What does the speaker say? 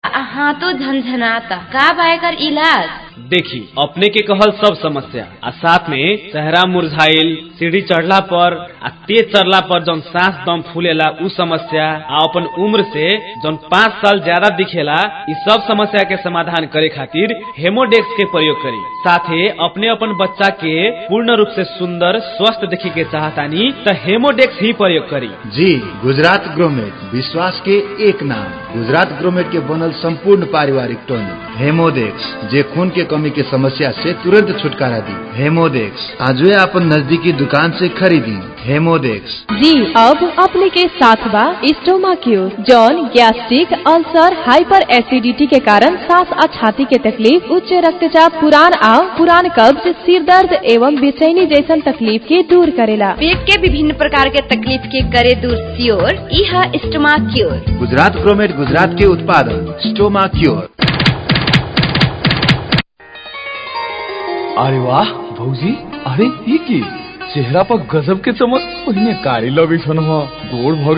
हाथों झनझनाता का बा एकर इलाज देखी अपने के कहल सब समस्या आ साथ में चेहरा मुरझाइल सीढ़ी चढ़ला पर आ तेज चढ़ला पर जौन सांस दम फूलेला उ समस्या आ अपन उम्र से जौन पाँच साल ज्यादा दिखेला इ सब समस्या के समाधान करे खातिर हेमोडेक्स के प्रयोग करी साथे अपने अपन बच्चा के पूर्ण रूप से सुंदर स्वस्थ देखे के चाहतानी त हेमोडेक्स ही प्रयोग करी जी गुजरात ग्रोमेट विश्वास के एक नाम गुजरात ग्रोमेट के बनल संपूर्ण पारिवारिक टॉनिक हेमोडेक्स जे खून के कमी के समस्या से तुरंत छुटकारा दी हेमोडेक्स आजवे अपन नजदीकी दुकान से खरीदी हेमोडेक्स जी अब अपने के साथ बा स्टोमा क्यूर जौन गैस्ट्रिक अल्सर हाइपर एसिडिटी के कारण सांस और छाती के तकलीफ उच्च रक्तचाप पुरान आओ पुरान कब्ज सिर दर्द एवं बेचैनी जैसन तकलीफ के दूर करेला पेट के विभिन्न प्रकार के तकलीफ के करे दूर सियोर इह स्टमा क्योर गुजरात ग्रोमेट गुजरात के उत्पादन स्टोमा क्योर अरे वाह भौजी अरे ये की चेहरा पर गजब के चमक पहिने कारी लगे छन गोड़ भ